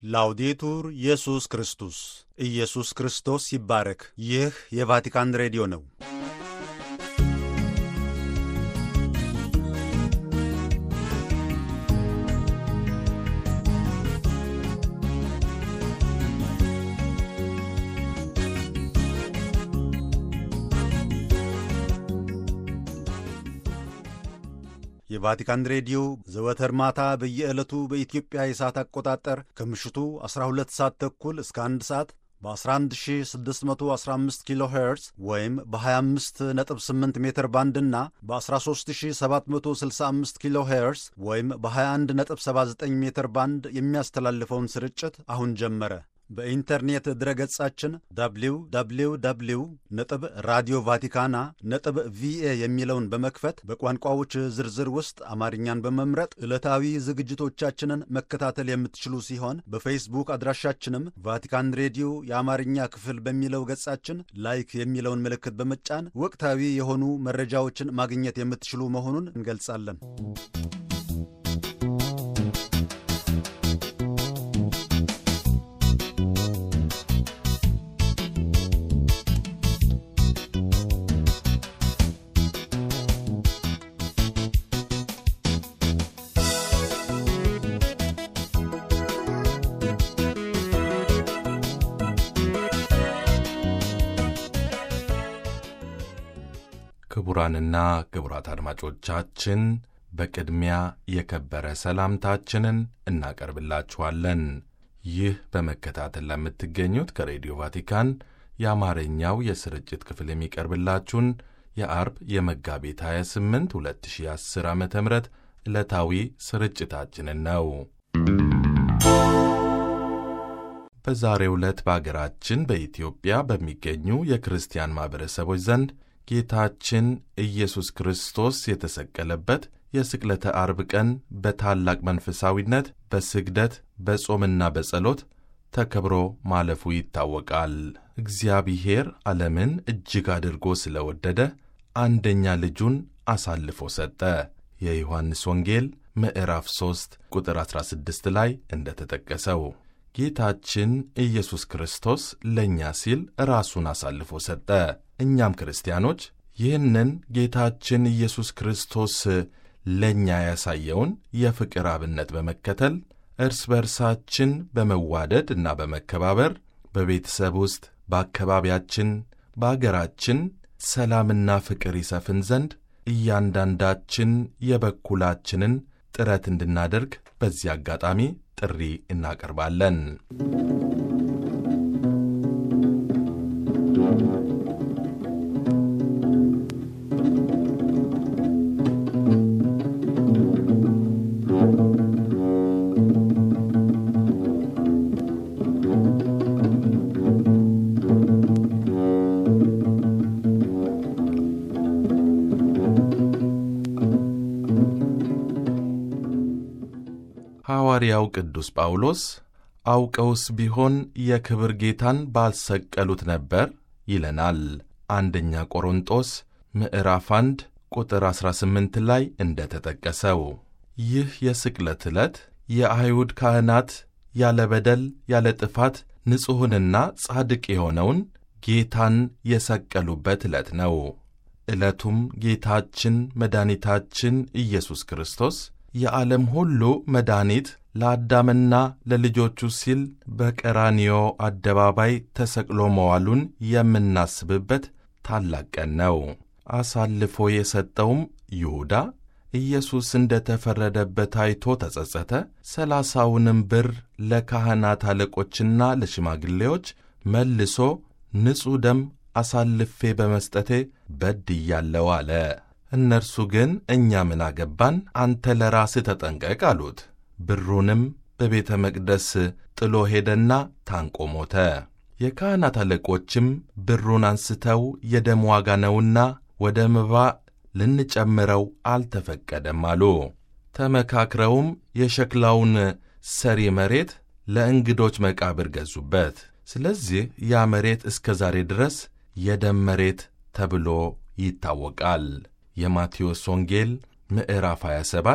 ላውዴቱር ኢየሱስ ክርስቶስ ኢየሱስ ክርስቶስ ይባረክ። ይህ የቫቲካን ሬዲዮ ነው። የቫቲካን ሬዲዮ ዘወትር ማታ በየዕለቱ በኢትዮጵያ የሰዓት አቆጣጠር ከምሽቱ 12 ሰዓት ተኩል እስከ 1 ሰዓት በ11615 ኪሎ ሄርዝ ወይም በ258 ሜትር ባንድ እና በ13765 ኪሎ ሄርዝ ወይም በ2179 ሜትር ባንድ የሚያስተላልፈውን ስርጭት አሁን ጀመረ። በኢንተርኔት ድረገጻችን www ነጥብ ራዲዮ ቫቲካና ነጥብ ቪኤ የሚለውን በመክፈት በቋንቋዎች ዝርዝር ውስጥ አማርኛን በመምረጥ ዕለታዊ ዝግጅቶቻችንን መከታተል የምትችሉ ሲሆን በፌስቡክ አድራሻችንም ቫቲካን ሬዲዮ የአማርኛ ክፍል በሚለው ገጻችን ላይክ የሚለውን ምልክት በመጫን ወቅታዊ የሆኑ መረጃዎችን ማግኘት የምትችሉ መሆኑን እንገልጻለን። ክቡራንና ክቡራት አድማጮቻችን በቅድሚያ የከበረ ሰላምታችንን እናቀርብላችኋለን። ይህ በመከታተል ለምትገኙት ከሬዲዮ ቫቲካን የአማርኛው የስርጭት ክፍል የሚቀርብላችሁን የአርብ የመጋቢት 28 2010 ዓ ም ዕለታዊ ስርጭታችንን ነው። በዛሬው ዕለት በአገራችን በኢትዮጵያ በሚገኙ የክርስቲያን ማኅበረሰቦች ዘንድ ጌታችን ኢየሱስ ክርስቶስ የተሰቀለበት የስቅለተ አርብ ቀን በታላቅ መንፈሳዊነት በስግደት በጾምና በጸሎት ተከብሮ ማለፉ ይታወቃል። እግዚአብሔር ዓለምን እጅግ አድርጎ ስለወደደ አንደኛ ልጁን አሳልፎ ሰጠ። የዮሐንስ ወንጌል ምዕራፍ 3 ቁጥር 16 ላይ እንደተጠቀሰው ጌታችን ኢየሱስ ክርስቶስ ለእኛ ሲል ራሱን አሳልፎ ሰጠ። እኛም ክርስቲያኖች ይህንን ጌታችን ኢየሱስ ክርስቶስ ለእኛ ያሳየውን የፍቅር አብነት በመከተል እርስ በርሳችን በመዋደድ እና በመከባበር በቤተሰብ ውስጥ፣ በአካባቢያችን፣ በአገራችን ሰላምና ፍቅር ይሰፍን ዘንድ እያንዳንዳችን የበኩላችንን ጥረት እንድናደርግ በዚህ አጋጣሚ ጥሪ እናቀርባለን። ሐዋርያው ቅዱስ ጳውሎስ አውቀውስ ቢሆን የክብር ጌታን ባልሰቀሉት ነበር ይለናል። አንደኛ ቆሮንጦስ ምዕራፍ 1 ቁጥር 18 ላይ እንደ ተጠቀሰው ይህ የስቅለት ዕለት የአይሁድ ካህናት ያለ በደል ያለ ጥፋት ንጹሕንና ጻድቅ የሆነውን ጌታን የሰቀሉበት ዕለት ነው። ዕለቱም ጌታችን መድኃኒታችን ኢየሱስ ክርስቶስ የዓለም ሁሉ መድኃኒት ለአዳምና ለልጆቹ ሲል በቀራኒዮ አደባባይ ተሰቅሎ መዋሉን የምናስብበት ታላቅ ቀን ነው። አሳልፎ የሰጠውም ይሁዳ ኢየሱስ እንደ ተፈረደበት አይቶ ተጸጸተ። ሰላሳውንም ብር ለካህናት አለቆችና ለሽማግሌዎች መልሶ ንጹሕ ደም አሳልፌ በመስጠቴ በድያለሁ አለ። እነርሱ ግን እኛ ምን አገባን፣ አንተ ለራስህ ተጠንቀቅ አሉት። ብሩንም በቤተ መቅደስ ጥሎ ሄደና ታንቆ ሞተ። የካህናት አለቆችም ብሩን አንስተው የደም ዋጋ ነውና ወደ መባ ልንጨምረው አልተፈቀደም አሉ። ተመካክረውም የሸክላውን ሰሪ መሬት ለእንግዶች መቃብር ገዙበት። ስለዚህ ያ መሬት እስከ ዛሬ ድረስ የደም መሬት ተብሎ ይታወቃል። የማቴዎስ ወንጌል ምዕራፍ 27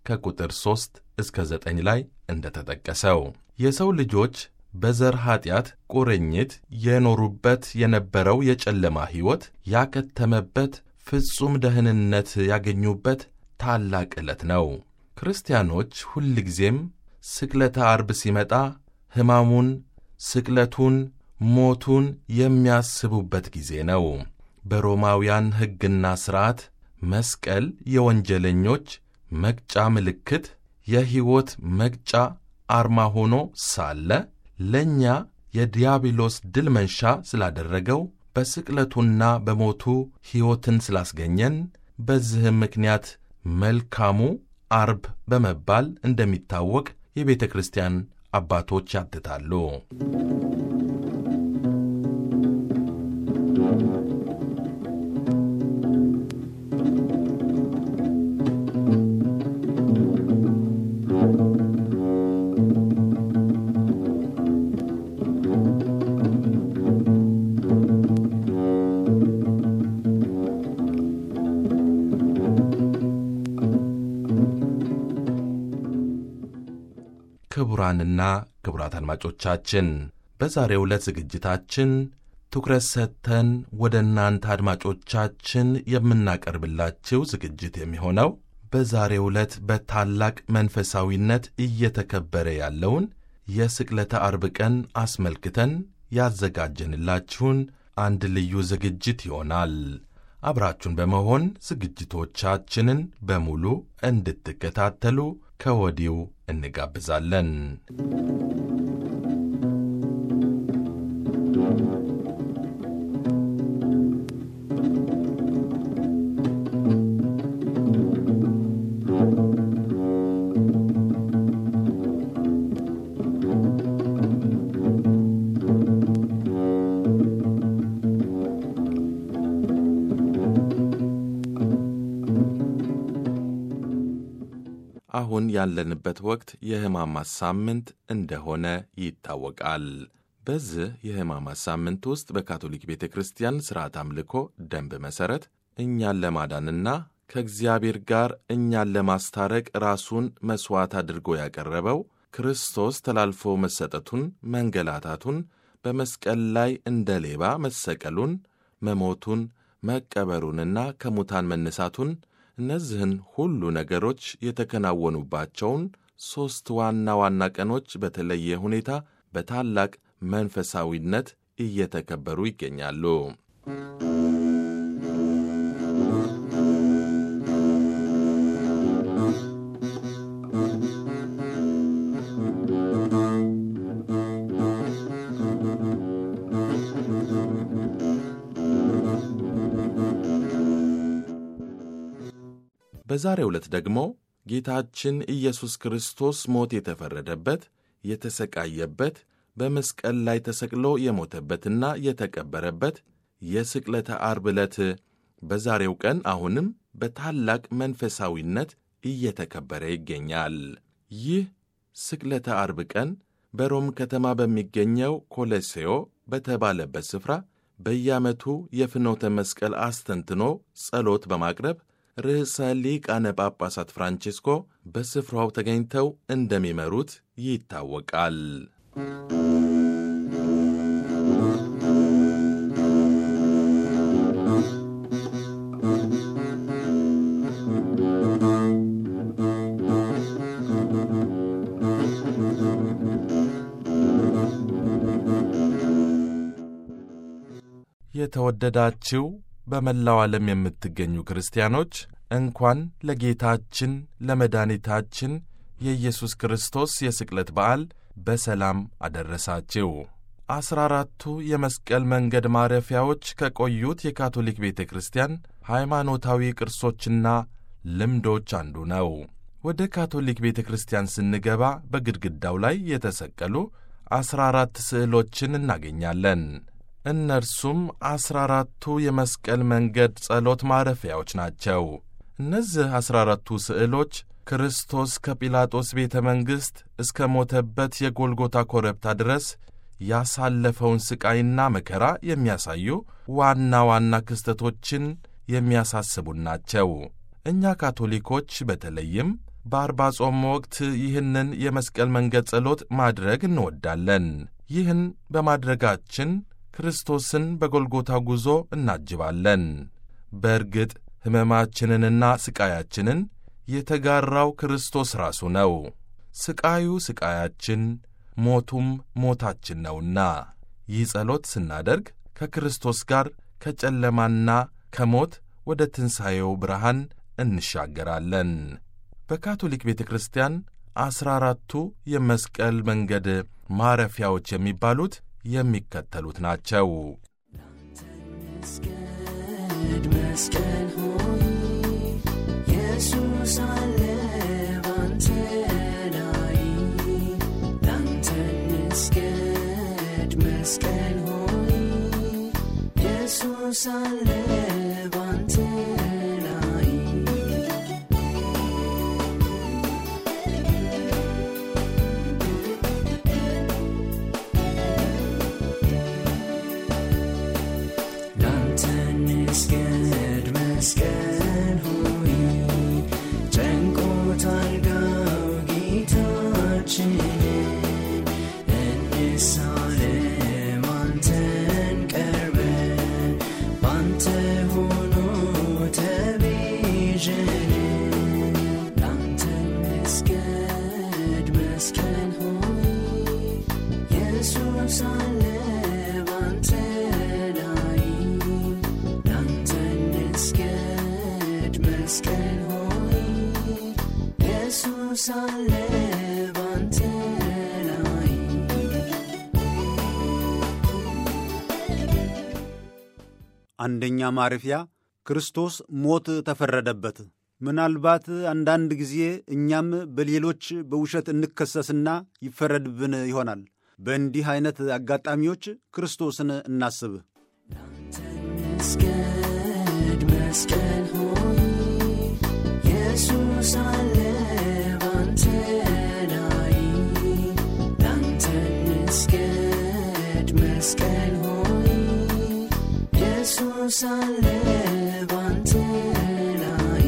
ከቁጥር 3 እስከ 9 ላይ እንደተጠቀሰው የሰው ልጆች በዘር ኀጢአት ቁርኝት የኖሩበት የነበረው የጨለማ ሕይወት ያከተመበት ፍጹም ደህንነት ያገኙበት ታላቅ ዕለት ነው። ክርስቲያኖች ሁልጊዜም ስቅለተ አርብ ሲመጣ ሕማሙን፣ ስቅለቱን፣ ሞቱን የሚያስቡበት ጊዜ ነው። በሮማውያን ሕግና ሥርዓት መስቀል የወንጀለኞች መቅጫ ምልክት፣ የሕይወት መቅጫ አርማ ሆኖ ሳለ ለእኛ የዲያብሎስ ድል መንሻ ስላደረገው በስቅለቱና በሞቱ ሕይወትን ስላስገኘን በዚህም ምክንያት መልካሙ አርብ በመባል እንደሚታወቅ የቤተ ክርስቲያን አባቶች ያትታሉ። ክቡራንና ክቡራት አድማጮቻችን በዛሬው ዕለት ዝግጅታችን ትኩረት ሰጥተን ወደ እናንተ አድማጮቻችን የምናቀርብላችሁ ዝግጅት የሚሆነው በዛሬው ዕለት በታላቅ መንፈሳዊነት እየተከበረ ያለውን የስቅለተ አርብ ቀን አስመልክተን ያዘጋጀንላችሁን አንድ ልዩ ዝግጅት ይሆናል። አብራችሁን በመሆን ዝግጅቶቻችንን በሙሉ እንድትከታተሉ ከወዲሁ እንጋብዛለን። አሁን ያለንበት ወቅት የሕማማት ሳምንት እንደሆነ ይታወቃል። በዚህ የሕማማት ሳምንት ውስጥ በካቶሊክ ቤተ ክርስቲያን ሥርዓት አምልኮ ደንብ መሠረት እኛን ለማዳንና ከእግዚአብሔር ጋር እኛን ለማስታረቅ ራሱን መሥዋዕት አድርጎ ያቀረበው ክርስቶስ ተላልፎ መሰጠቱን፣ መንገላታቱን፣ በመስቀል ላይ እንደ ሌባ መሰቀሉን፣ መሞቱን፣ መቀበሩንና ከሙታን መነሳቱን እነዚህን ሁሉ ነገሮች የተከናወኑባቸውን ሦስት ዋና ዋና ቀኖች በተለየ ሁኔታ በታላቅ መንፈሳዊነት እየተከበሩ ይገኛሉ። በዛሬው ዕለት ደግሞ ጌታችን ኢየሱስ ክርስቶስ ሞት የተፈረደበት የተሰቃየበት በመስቀል ላይ ተሰቅሎ የሞተበትና የተቀበረበት የስቅለተ አርብ ዕለት በዛሬው ቀን አሁንም በታላቅ መንፈሳዊነት እየተከበረ ይገኛል። ይህ ስቅለተ አርብ ቀን በሮም ከተማ በሚገኘው ኮሌሴዮ በተባለበት ስፍራ በየዓመቱ የፍኖተ መስቀል አስተንትኖ ጸሎት በማቅረብ ርዕሰ ሊቃነ ጳጳሳት ፍራንቼስኮ በስፍራው ተገኝተው እንደሚመሩት ይታወቃል። የተወደዳችው በመላው ዓለም የምትገኙ ክርስቲያኖች እንኳን ለጌታችን ለመድኃኒታችን የኢየሱስ ክርስቶስ የስቅለት በዓል በሰላም አደረሳችሁ። አስራ አራቱ የመስቀል መንገድ ማረፊያዎች ከቆዩት የካቶሊክ ቤተ ክርስቲያን ሃይማኖታዊ ቅርሶችና ልምዶች አንዱ ነው። ወደ ካቶሊክ ቤተ ክርስቲያን ስንገባ በግድግዳው ላይ የተሰቀሉ አስራ አራት ስዕሎችን እናገኛለን። እነርሱም አስራ አራቱ የመስቀል መንገድ ጸሎት ማረፊያዎች ናቸው። እነዚህ አስራ አራቱ ስዕሎች ክርስቶስ ከጲላጦስ ቤተ መንግሥት እስከ ሞተበት የጎልጎታ ኮረብታ ድረስ ያሳለፈውን ሥቃይና መከራ የሚያሳዩ ዋና ዋና ክስተቶችን የሚያሳስቡን ናቸው። እኛ ካቶሊኮች በተለይም በአርባ ጾም ወቅት ይህንን የመስቀል መንገድ ጸሎት ማድረግ እንወዳለን። ይህን በማድረጋችን ክርስቶስን በጎልጎታ ጉዞ እናጅባለን። በእርግጥ ሕመማችንንና ሥቃያችንን የተጋራው ክርስቶስ ራሱ ነው። ሥቃዩ ሥቃያችን፣ ሞቱም ሞታችን ነውና ይህ ጸሎት ስናደርግ ከክርስቶስ ጋር ከጨለማና ከሞት ወደ ትንሣኤው ብርሃን እንሻገራለን። በካቶሊክ ቤተ ክርስቲያን ዐሥራ አራቱ የመስቀል መንገድ ማረፊያዎች የሚባሉት የሚከተሉት ናቸው። መስገድ መስቀል ሆይ ኢየሱስ አለ ባንተ ላይ ላንተ መስገድ መስቀል ሆይ ኢየሱስ አለ ባንተ ላይ ላንተ መስገድ መስቀል ሆይ ጨንቆታል ጋው ጌታችንን እንሳለም አንተን ቀርበን ባንተ ሆኖ ተቤዠን ላንተ መስገድ መስቀል ሆይ ኢየሱስ አለ ባንተ ላይ ላንተ መስገድ መስቀል ሆይ ኢየሱስ አለ ባንተ ላይ አንደኛ ማረፊያ ክርስቶስ ሞት ተፈረደበት። ምናልባት አንዳንድ ጊዜ እኛም በሌሎች በውሸት እንከሰስና ይፈረድብን ይሆናል። በእንዲህ አይነት አጋጣሚዎች ክርስቶስን እናስብ። መስገድ መስቀል ሆይ ኢየሱስ አለ ባንተ ላይ ላንተ መስገድ መስቀል ሆይ ኢየሱስ አለ ባንተ ላይ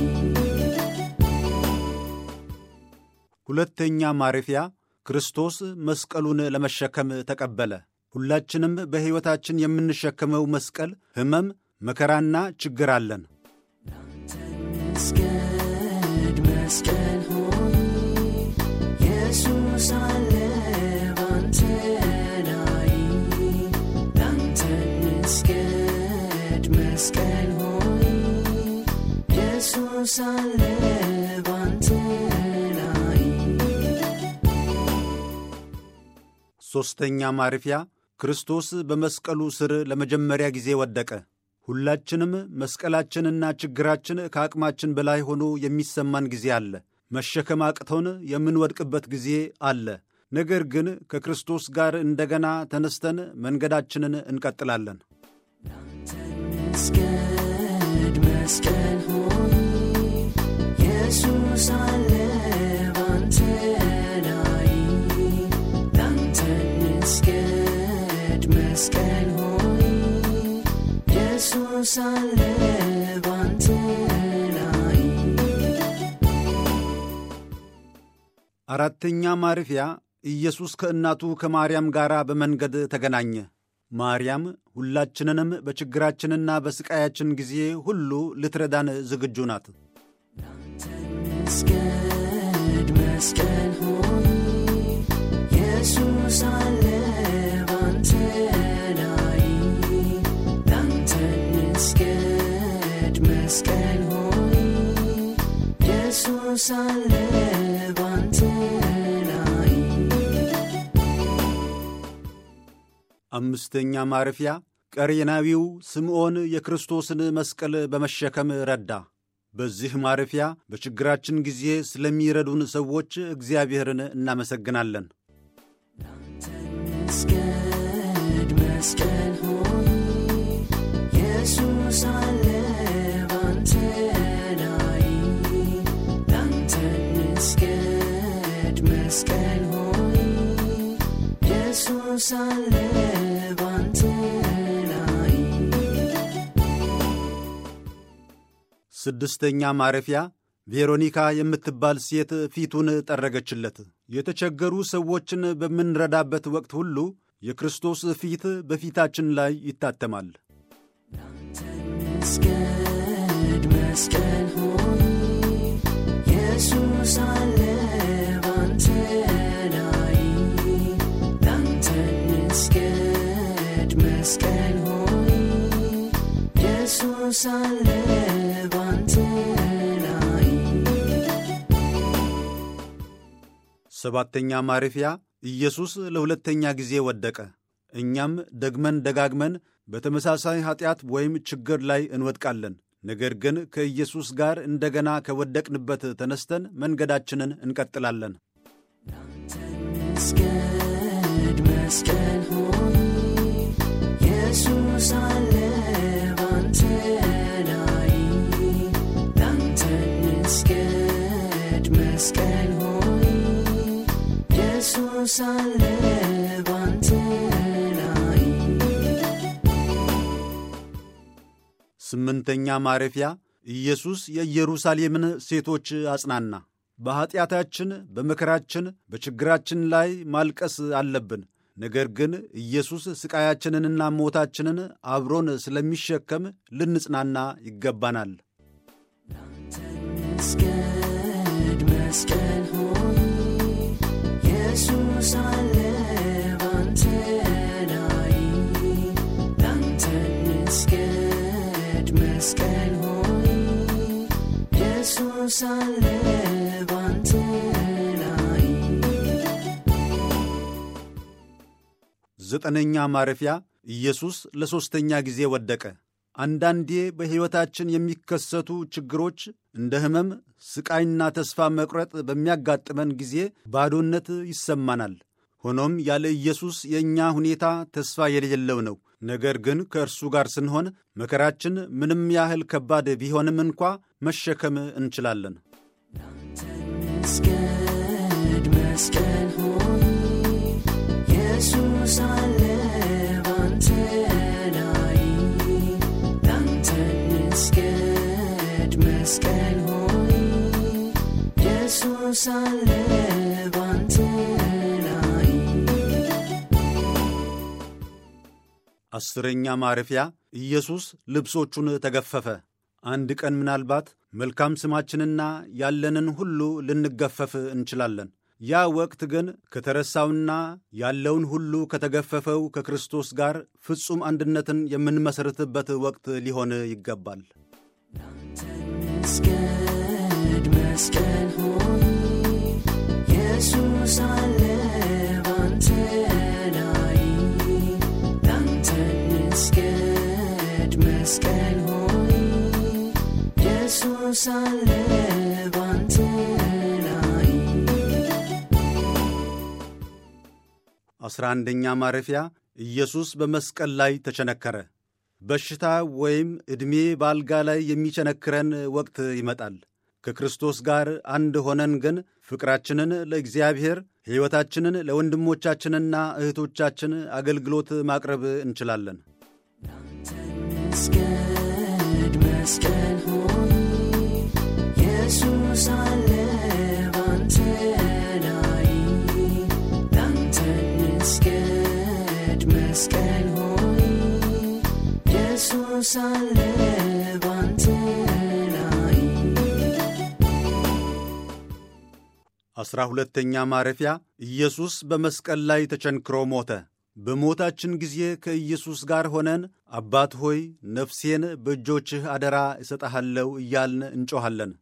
ሁለተኛ ማረፊያ ክርስቶስ መስቀሉን ለመሸከም ተቀበለ። ሁላችንም በሕይወታችን የምንሸከመው መስቀል ሕመም፣ መከራና ችግር አለን። መስገድ መስቀል ሆይ ኢየሱስ አለ ባንተ ላይ ላንተ መስገድ መስቀል ሆይ ኢየሱስ አለ ባንተ ላይ ሦስተኛ ማረፊያ ክርስቶስ በመስቀሉ ስር ለመጀመሪያ ጊዜ ወደቀ። ሁላችንም መስቀላችንና ችግራችን ከአቅማችን በላይ ሆኖ የሚሰማን ጊዜ አለ። መሸከም አቅቶን የምንወድቅበት ጊዜ አለ። ነገር ግን ከክርስቶስ ጋር እንደገና ተነስተን መንገዳችንን እንቀጥላለን። መስገድ መስቀል ሆይ ኢየሱስ አለ ባንተ ላይ ላንተ መስገድ መስቀል ሆይ ኢየሱስ አለ ባንተ ላይ አራተኛ ማረፊያ ኢየሱስ ከእናቱ ከማርያም ጋር በመንገድ ተገናኘ። ማርያም ሁላችንንም በችግራችንና በሥቃያችን ጊዜ ሁሉ ልትረዳን ዝግጁ ናት። መስገድ መስቀል ሆይ ኢየሱስ አለ ባንተ ላይ ላንተ መስገድ መስቀል ሆይ ኢየሱስ አለ ባንተ ላይ አምስተኛ ማረፊያ ቀሬናዊው ስምዖን የክርስቶስን መስቀል በመሸከም ረዳ። በዚህ ማረፊያ በችግራችን ጊዜ ስለሚረዱን ሰዎች እግዚአብሔርን እናመሰግናለን። መስገድ መስቀል ሆይ ኢየሱስ አለ ባንተ ላይ ላንተ መስገድ መስቀል ሆይ ኢየሱስ አለ ባንተ ላይ ስድስተኛ ማረፊያ ቬሮኒካ የምትባል ሴት ፊቱን ጠረገችለት። የተቸገሩ ሰዎችን በምንረዳበት ወቅት ሁሉ የክርስቶስ ፊት በፊታችን ላይ ይታተማል። መስገድ መስቀል ሆይ ኢየሱስ አለ ባንተ ላይ ላንተ መስገድ መስቀል ሆይ ኢየሱስ አለ ባንተ ላይ ሰባተኛ ማረፊያ ኢየሱስ ለሁለተኛ ጊዜ ወደቀ። እኛም ደግመን ደጋግመን በተመሳሳይ ኀጢአት ወይም ችግር ላይ እንወድቃለን። ነገር ግን ከኢየሱስ ጋር እንደገና ከወደቅንበት ተነስተን መንገዳችንን እንቀጥላለን። መስገድ መስቀል ሆይ ኢየሱስ አለ ባንተ ላይ ላንተ መስገድ መስቀል ሆይ ኢየሱስ አለ ባንተ ላይ ስምንተኛ ማረፊያ ኢየሱስ የኢየሩሳሌምን ሴቶች አጽናና። በኀጢአታችን፣ በመከራችን፣ በችግራችን ላይ ማልቀስ አለብን። ነገር ግን ኢየሱስ ሥቃያችንንና ሞታችንን አብሮን ስለሚሸከም ልንጽናና ይገባናል። መስገድ መስቀል ሆይ ኢየሱስ አለ ባንተ ላይ ላንተ መስገድ መስቀል ሆይ ኢየሱስ አለ ባንተ ላይ ዘጠነኛ ማረፊያ ኢየሱስ ለሦስተኛ ጊዜ ወደቀ። አንዳንዴ በሕይወታችን የሚከሰቱ ችግሮች እንደ ሕመም፣ ሥቃይና ተስፋ መቁረጥ በሚያጋጥመን ጊዜ ባዶነት ይሰማናል። ሆኖም ያለ ኢየሱስ የእኛ ሁኔታ ተስፋ የሌለው ነው። ነገር ግን ከእርሱ ጋር ስንሆን መከራችን ምንም ያህል ከባድ ቢሆንም እንኳ መሸከም እንችላለን። መስገድ መስቀል ሆይ ኢየሱስ አለ ባንተ ላይ ላንተ መስገድ መስቀል ሆይ ኢየሱስ አለ ባንተ ላይ አስረኛ ማረፊያ ኢየሱስ ልብሶቹን ተገፈፈ። አንድ ቀን ምናልባት መልካም ስማችንና ያለንን ሁሉ ልንገፈፍ እንችላለን። ያ ወቅት ግን ከተረሳውና ያለውን ሁሉ ከተገፈፈው ከክርስቶስ ጋር ፍጹም አንድነትን የምንመሠርትበት ወቅት ሊሆን ይገባል። መስገድ መስቀል ሆይ ኢየሱስ አለ ባንተ ላይ ላንተ መስገድ መስቀል ሆይ ኢየሱስ አለ ባንተ ላይ አስራ አንደኛ ማረፊያ ኢየሱስ በመስቀል ላይ ተቸነከረ። በሽታ ወይም ዕድሜ በአልጋ ላይ የሚቸነክረን ወቅት ይመጣል። ከክርስቶስ ጋር አንድ ሆነን ግን ፍቅራችንን ለእግዚአብሔር፣ ሕይወታችንን ለወንድሞቻችንና እህቶቻችን አገልግሎት ማቅረብ እንችላለን። መስገድ መስቀል ሆይ ኢየሱስ አለ ባንተ ላይ ላንተ መስገድ መስቀል ሆይ ኢየሱስ አለ ባንተ ላይ አስራ ሁለተኛ ማረፊያ ኢየሱስ በመስቀል ላይ ተቸንክሮ ሞተ። በሞታችን ጊዜ ከኢየሱስ ጋር ሆነን አባት ሆይ ነፍሴን በእጆችህ አደራ እሰጠሃለሁ እያልን እንጮኻለን።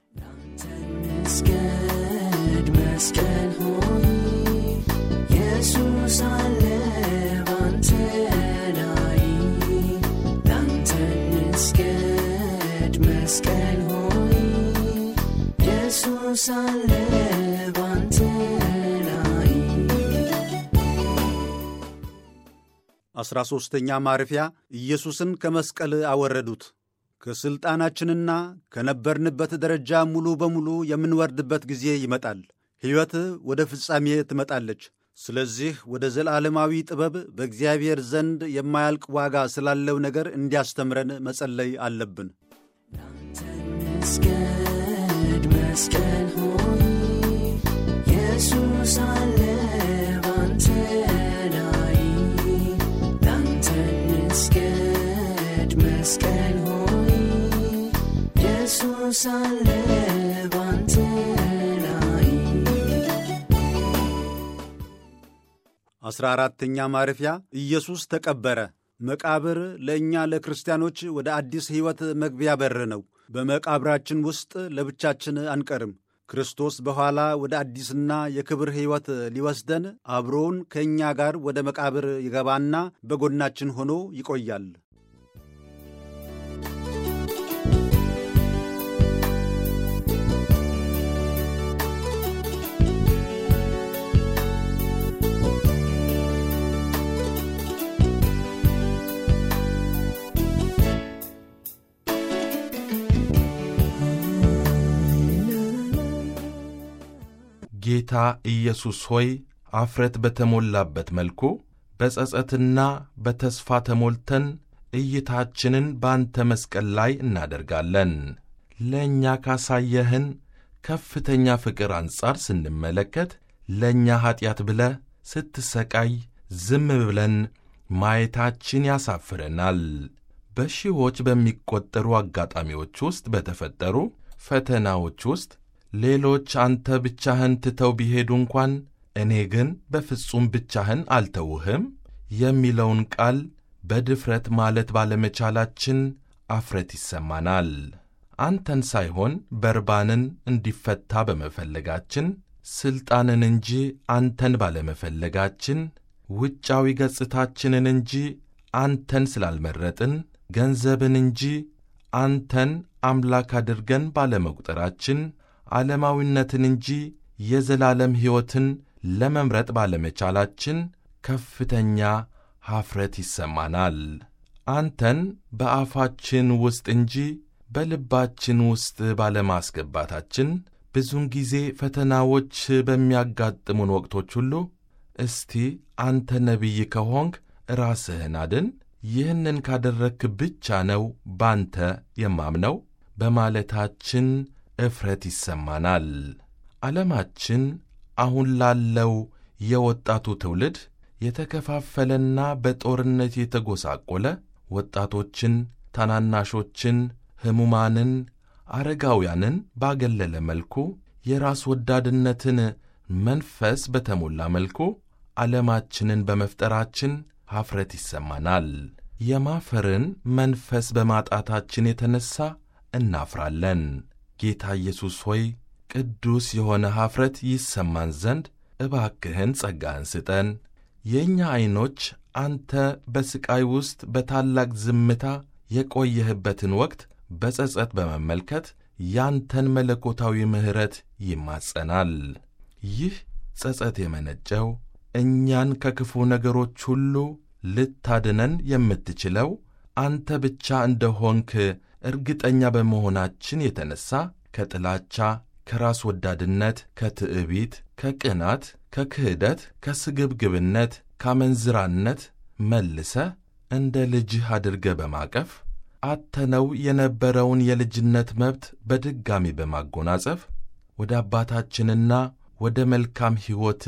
መስገድ መስቀል ሆይ ኢየሱስ አለ ባንተ ላይ ላንተ መስገድ መስቀል ሆይ ኢየሱስ አለ ባንተ ላይ አስራ ሦስተኛ ማረፊያ ኢየሱስን ከመስቀል አወረዱት። ከሥልጣናችንና ከነበርንበት ደረጃ ሙሉ በሙሉ የምንወርድበት ጊዜ ይመጣል። ሕይወት ወደ ፍጻሜ ትመጣለች። ስለዚህ ወደ ዘላለማዊ ጥበብ በእግዚአብሔር ዘንድ የማያልቅ ዋጋ ስላለው ነገር እንዲያስተምረን መጸለይ አለብን። መስገድ መስቀል ሆይ ኢየሱስ አለ ባንተ ላይ ላንተ እንስገድ መስቀል ሆይ ኢየሱስ አለ ባንተ ላይ አስራ አራተኛ ማረፊያ ኢየሱስ ተቀበረ። መቃብር ለእኛ ለክርስቲያኖች ወደ አዲስ ሕይወት መግቢያ በር ነው። በመቃብራችን ውስጥ ለብቻችን አንቀርም። ክርስቶስ በኋላ ወደ አዲስና የክብር ሕይወት ሊወስደን አብሮውን ከእኛ ጋር ወደ መቃብር ይገባና በጎናችን ሆኖ ይቆያል። ጌታ ኢየሱስ ሆይ አፍረት በተሞላበት መልኩ በጸጸትና በተስፋ ተሞልተን እይታችንን በአንተ መስቀል ላይ እናደርጋለን። ለእኛ ካሳየህን ከፍተኛ ፍቅር አንጻር ስንመለከት ለእኛ ኀጢአት ብለህ ስትሰቃይ ዝም ብለን ማየታችን ያሳፍረናል። በሺዎች በሚቆጠሩ አጋጣሚዎች ውስጥ በተፈጠሩ ፈተናዎች ውስጥ ሌሎች አንተ ብቻህን ትተው ቢሄዱ እንኳን እኔ ግን በፍጹም ብቻህን አልተውህም የሚለውን ቃል በድፍረት ማለት ባለመቻላችን አፍረት ይሰማናል። አንተን ሳይሆን በርባንን እንዲፈታ በመፈለጋችን፣ ሥልጣንን እንጂ አንተን ባለመፈለጋችን፣ ውጫዊ ገጽታችንን እንጂ አንተን ስላልመረጥን፣ ገንዘብን እንጂ አንተን አምላክ አድርገን ባለመቁጠራችን ዓለማዊነትን እንጂ የዘላለም ሕይወትን ለመምረጥ ባለመቻላችን ከፍተኛ ኀፍረት ይሰማናል። አንተን በአፋችን ውስጥ እንጂ በልባችን ውስጥ ባለማስገባታችን ብዙውን ጊዜ ፈተናዎች በሚያጋጥሙን ወቅቶች ሁሉ እስቲ አንተ ነቢይ ከሆንክ ራስህን አድን፣ ይህንን ካደረግክ ብቻ ነው ባንተ የማምነው በማለታችን እፍረት ይሰማናል። ዓለማችን አሁን ላለው የወጣቱ ትውልድ የተከፋፈለና በጦርነት የተጎሳቆለ ወጣቶችን፣ ታናናሾችን፣ ሕሙማንን፣ አረጋውያንን ባገለለ መልኩ የራስ ወዳድነትን መንፈስ በተሞላ መልኩ ዓለማችንን በመፍጠራችን ኀፍረት ይሰማናል። የማፈርን መንፈስ በማጣታችን የተነሣ እናፍራለን። ጌታ ኢየሱስ ሆይ ቅዱስ የሆነ ኀፍረት ይሰማን ዘንድ እባክህን ጸጋህን ስጠን። የእኛ ዐይኖች አንተ በሥቃይ ውስጥ በታላቅ ዝምታ የቆየህበትን ወቅት በጸጸት በመመልከት ያንተን መለኮታዊ ምሕረት ይማጸናል። ይህ ጸጸት የመነጨው እኛን ከክፉ ነገሮች ሁሉ ልታድነን የምትችለው አንተ ብቻ እንደሆንክ እርግጠኛ በመሆናችን የተነሣ ከጥላቻ፣ ከራስ ወዳድነት፣ ከትዕቢት፣ ከቅናት፣ ከክህደት፣ ከስግብግብነት፣ ካመንዝራነት መልሰ እንደ ልጅህ አድርገ በማቀፍ አተነው የነበረውን የልጅነት መብት በድጋሚ በማጎናጸፍ ወደ አባታችንና ወደ መልካም ሕይወት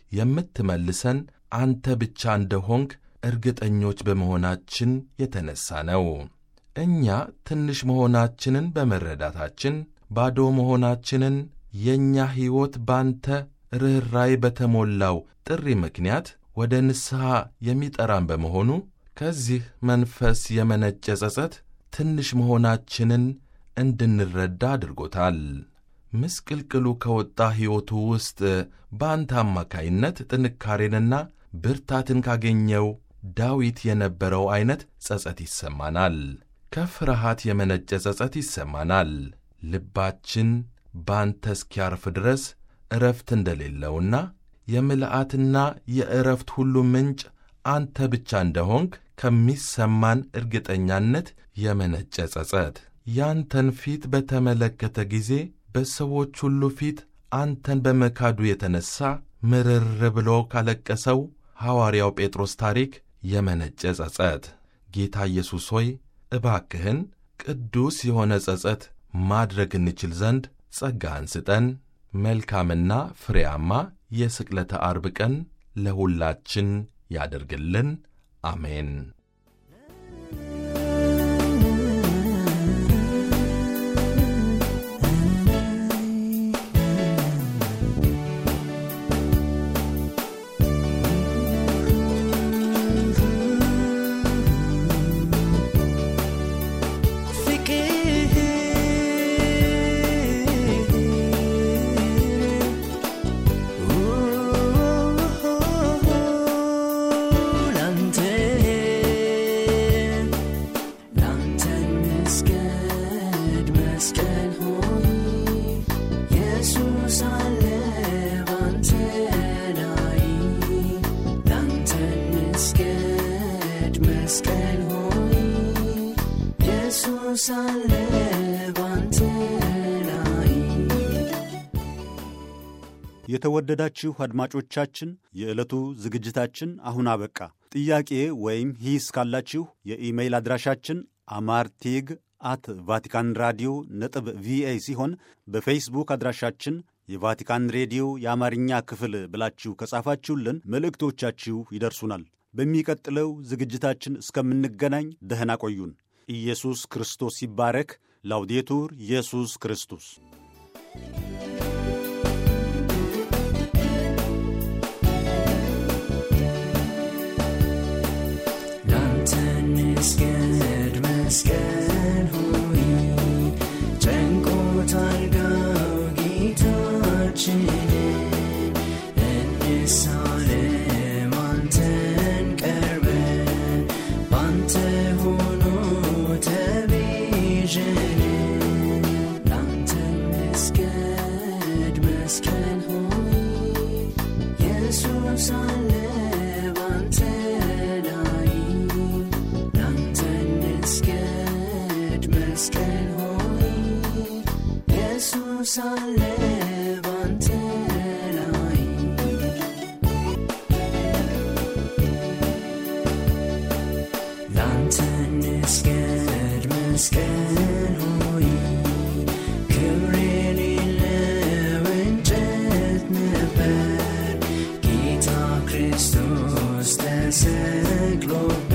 የምትመልሰን አንተ ብቻ እንደሆንክ እርግጠኞች በመሆናችን የተነሣ ነው። እኛ ትንሽ መሆናችንን በመረዳታችን ባዶ መሆናችንን የእኛ ሕይወት ባንተ ርኅራይ በተሞላው ጥሪ ምክንያት ወደ ንስሐ የሚጠራን በመሆኑ ከዚህ መንፈስ የመነጨ ጸጸት ትንሽ መሆናችንን እንድንረዳ አድርጎታል። ምስቅልቅሉ ከወጣ ሕይወቱ ውስጥ በአንተ አማካይነት ጥንካሬንና ብርታትን ካገኘው ዳዊት የነበረው ዐይነት ጸጸት ይሰማናል። ከፍርሃት የመነጨ ጸጸት ይሰማናል። ልባችን ባንተ እስኪያርፍ ድረስ ዕረፍት እንደሌለውና የምልአትና የዕረፍት ሁሉ ምንጭ አንተ ብቻ እንደሆንክ ከሚሰማን እርግጠኛነት የመነጨ ጸጸት ያንተን ፊት በተመለከተ ጊዜ በሰዎች ሁሉ ፊት አንተን በመካዱ የተነሣ ምርር ብሎ ካለቀሰው ሐዋርያው ጴጥሮስ ታሪክ የመነጨ ጸጸት። ጌታ ኢየሱስ ሆይ እባክህን ቅዱስ የሆነ ጸጸት ማድረግ እንችል ዘንድ ጸጋህን ስጠን። መልካምና ፍሬያማ የስቅለተ አርብ ቀን ለሁላችን ያደርግልን። አሜን። ላንተ ላንተ መስገድ መስቀል ሆይ ኢየሱስ አለ ባንተ ላይ ላንተ መስገድ መስቀል ሆይ ኢየሱስ አለ ባንተ ላይ የተወደዳችሁ አድማጮቻችን የዕለቱ ዝግጅታችን አሁን አበቃ። ጥያቄ ወይም ሂስ ካላችሁ የኢሜይል አድራሻችን አማርቲግ አት ቫቲካን ራዲዮ ነጥብ ቪኦኤ ሲሆን በፌስቡክ አድራሻችን የቫቲካን ሬዲዮ የአማርኛ ክፍል ብላችሁ ከጻፋችሁልን መልእክቶቻችሁ ይደርሱናል። በሚቀጥለው ዝግጅታችን እስከምንገናኝ ደህና ቆዩን። ኢየሱስ ክርስቶስ ይባረክ። ላውዴቱር ኢየሱስ ክርስቶስ ላንተ ንስገድ መስቀል ሆይ ጨንቆታል ጋው ጌታችንን እንሳለም አንተን ቀርበን ባንተ ሆኖ ተቤዠን ላንተ ንስገድ መስቀል ሆይ ኢየሱስ አለ ባንተ ላይ ላንተ ንስገድ መስቀል ሆይ ኢየሱስ አለ ባንተ ላይ ላንተ ንስገድ መስቀል ሆይ ክብር የሌለው እንጨት ነበር ጌታ ክርስቶስ ተሰቅሎበት